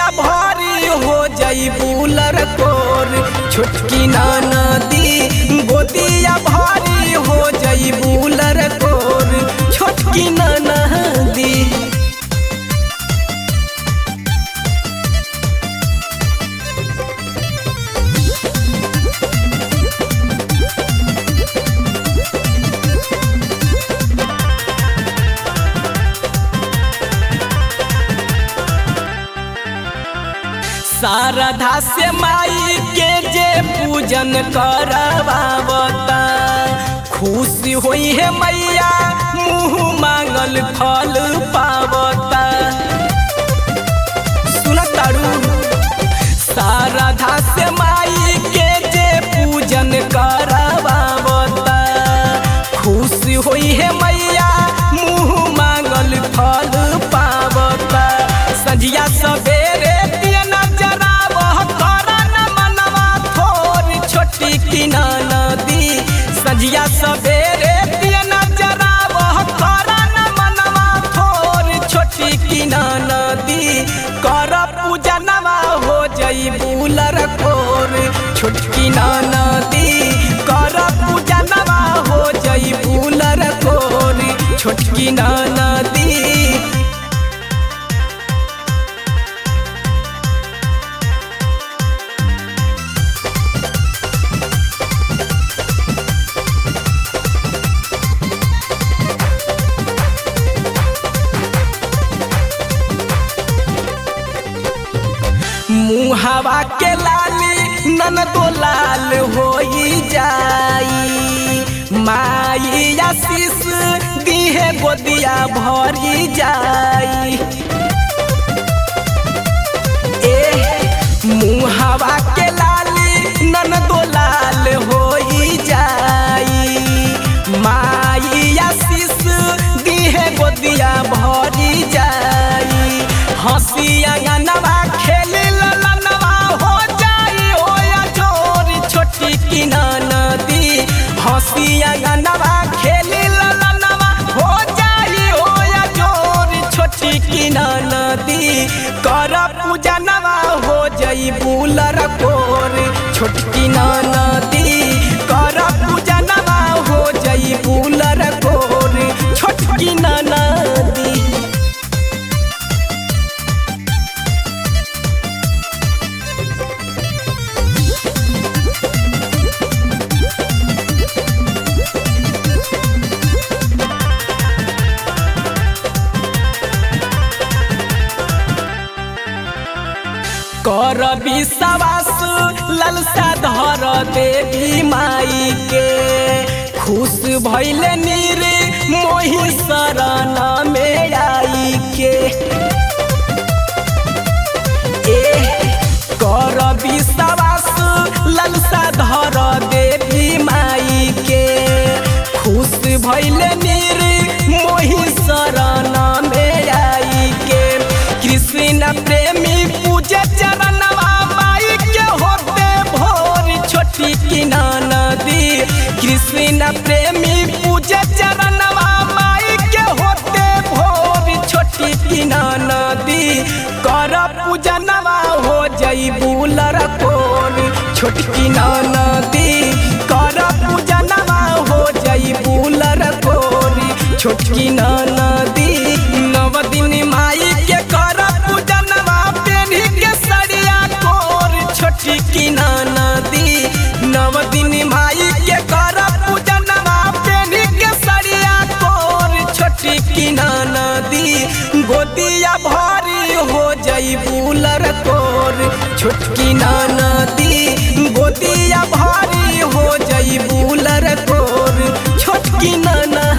भारी हो जाई बुलर कोर छोटकी नाना दी गोदिया भारी हो जाई बुलर कोर छोटकी नाना दी शारदा से माई के जे पूजन करवावता खुशी होई है मैया मुँह मांगल फल पावता सुन तारू शारदा से माई के जे पूजन करवावता खुशी होई है मैया मुँह मांगल फल पावता संझिया सवेरे दिया नजरावह करन मनवा थोर छोटी किनाना दी संझिया सवेरे दिया नजरावह करन मनवा थोर छोटी किनाना दी कर पूजनवा हो जई बुलर कोर छोटकी नाना दी कर पूजनवा हो जई बुलर कोर छोटकी नाना दी मुहावा के लाली नन तो लाल होई जाई माई आशीष दीहे गोदिया भरी जाई ए मुहावा के लाली नन तो लाल होई जाई माई आशीष दीहे गोदिया भरी जाई हंसी अंगनवा खेली ललनवा हो जाई ओया चोरी छोटी किनाना दी हंसी अंगनवा खेली ललनवा हो जाई ओया चोरी छोटी किनाना दी कर पूजनवा हो जाई बुलर कोर छोटकी नाना दी कर पूजनवा हो जाई बुलर कोर छोटकी नाना दी कर विश्वास ललसा धर देवी माई के खुश भैल नीर मोहि शरण में आई के ए कर विश्वास ललसा धर देवी माई के खुश भैल नीर मोहि शरण में आई के कृष्ण प्रेमी पूजे चरणवा माई के होते भोर छोटी किनाना दी कृष्ण प्रेमी पूजे चरणवा माई के होते भोर छोटी किनाना दी कर पूजनवा हो जई बुलर कोर छोटकी नाना दी कर पूजनवा हो जई बुलर कोर छोटकी नाना दी नव दिन माई के कर पूजनवा पेढ़ी के सड़िया कोर छोटी की नाना दी नव दिन माई के कर पूजनवा पेढ़ी के सड़िया कोर छोटी की नाना दी गोदिया भारी हो जई बुलर कोर छोटकी नाना दी गोदिया भारी हो जई बुलर कोर छोटकी नाना